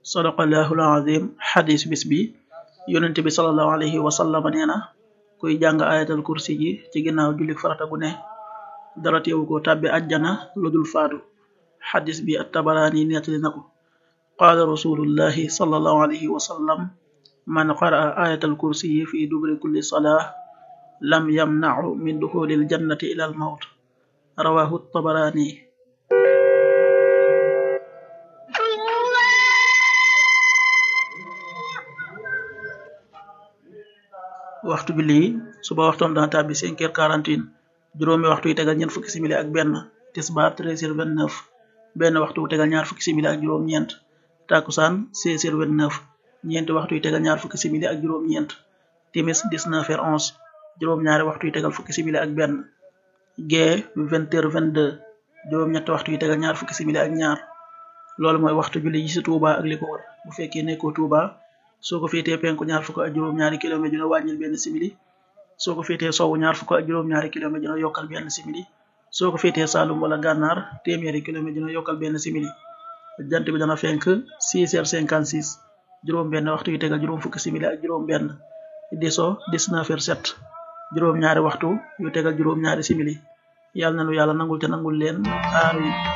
sadaqallahul azim xadis bis bi yonente bi salallahu alayhi wa sallam nee na kuy jàng ayatal kursi ji ci ginnaaw jullik farata gu ne dara teewu ko tàbbi ajjana lu dul faatu xadis bi at tabaraani nettali na ko qaala rasulullahi salallahu alayhi wa sallam man qaraa ayatal kursi yi fi dubri kulli salaa lam yamnacu min duxulil jannati ila al mawt rawahu tabaraani waxtu julli yi suba waxtoom dana tàbbi cinq heures quarante et un juróomi waxtu yi tegal ñeent fukki simili ak benn tisbaar treize heures vingt neuf benn waxtu wu tegal ñaar fukki simili ak juróom-ñeent takusaan seize heures vingt neuf ñeenti waxtu yi tegal ñaar fukki simili ak juróom-ñeent timis dix neuf heures onze juróom-ñaari waxtu yi tegal fukki simili ak benn gee vingt heures vingt deux juróom-ñetti waxtu yi tegal ñaar fukki simili ak ñaar loolu mooy waxtu julli yi ci Touba ak li ko wër bu fekkee nekkoo Touba soo ko féetee penku ñaar fukk ak juróom-ñaari kilomètre dina wàññil benn simili soo ko féetee sowwu ñaar fukk ak juróom-ñaari kilomètre dina yokkal benn simili soo ko féetee Saalum wala gànnaar téeméeri kilomètre dina yokkal benn simili jant bi dana fenk 6 heures 56 juróom benn waxtu yu tegal juróom fukki simili ak juróom benn di so 19 heures 7 juróom ñaari waxtu yu tegal juróom ñaari simili yàlla na nu yàlla nangul te nangul leen amiin